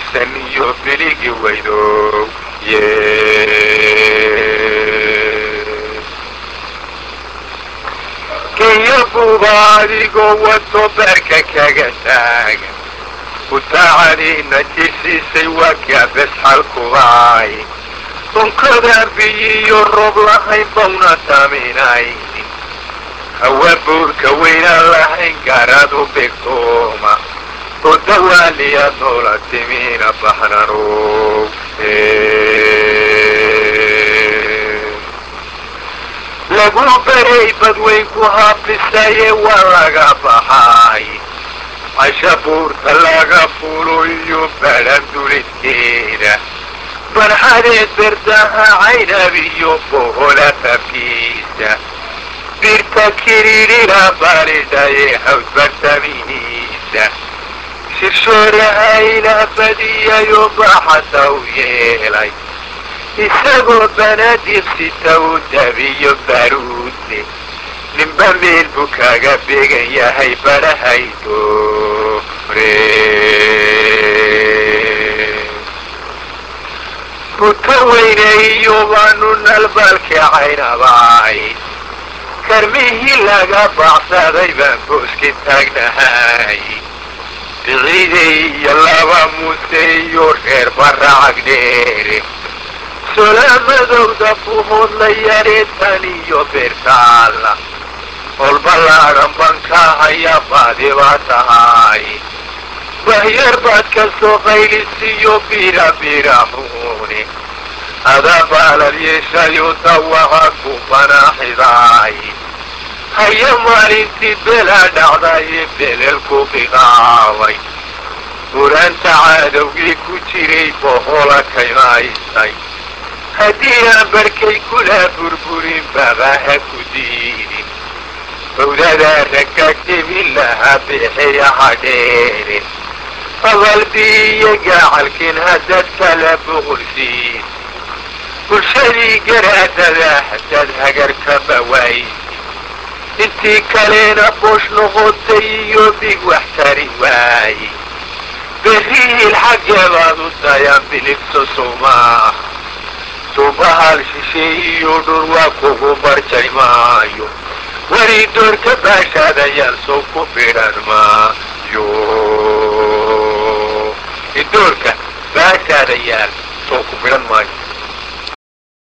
bogsan iyo biligi weydo ye kenya buuba adigoo wato beerka kaga taagan utaacadiina jisiisay waa kaabes xalkubaay donkodaa biyiyo roob lahayn bawna taminaynin hawa buurka weynaan lahayn gaaraad u bigtooma oo dawaaliya noola timiina baxnarow lagu beray badweynku haabisaye waa laga baxay casha buurta laga fulo iyo baran duliskeeda barxadeed berdaha caynab iyo bohola fafkiisa birta kiriirina baalidhaye haws bartamihiisa shirshoorahaina badiyayo baxasa u yeelay isagoo banadiiqsita u dabiyo baruudle ninba meel buu kaga beegan yahay badhahaydore buta weyne iyo baanu nalbalka caynabaay karmihii laga baxsaday baan booski taagnahay biciidey iyo laba muuse iyo reer baracag dheere solaamadowda buhood la yareetan iyo beertaalla olbalaadan banka haya baadi baa tahay wahyar baad ka soo qaylisiyo bira biraxuune adaa baalal yeeshayo dawaha ku banaaxidaay haya maalintii belaa dhacdaye belelku biqaabay buraanta caadowgii ku jiray bohola kaymaysay haddii aan barkay kula burburin babaha ku diidin bawdadaa ragga jebin lahaa bixiyaha dheere abalbiiyo gacalkin haddad kala boqolsiisi bulshadii garaadada haddaad hagarkaba waaysi intii kalena boosh noqotay iyo big wax tari waaye berihiil xaggeebaad u dayaan biligso sowmaaha subahal shisheey iyo dhur waa kugu barjay maayo weli doorka baashaadayaal sow ku bidhan maayo doorka baashaadayaal sow ku bidhan maayo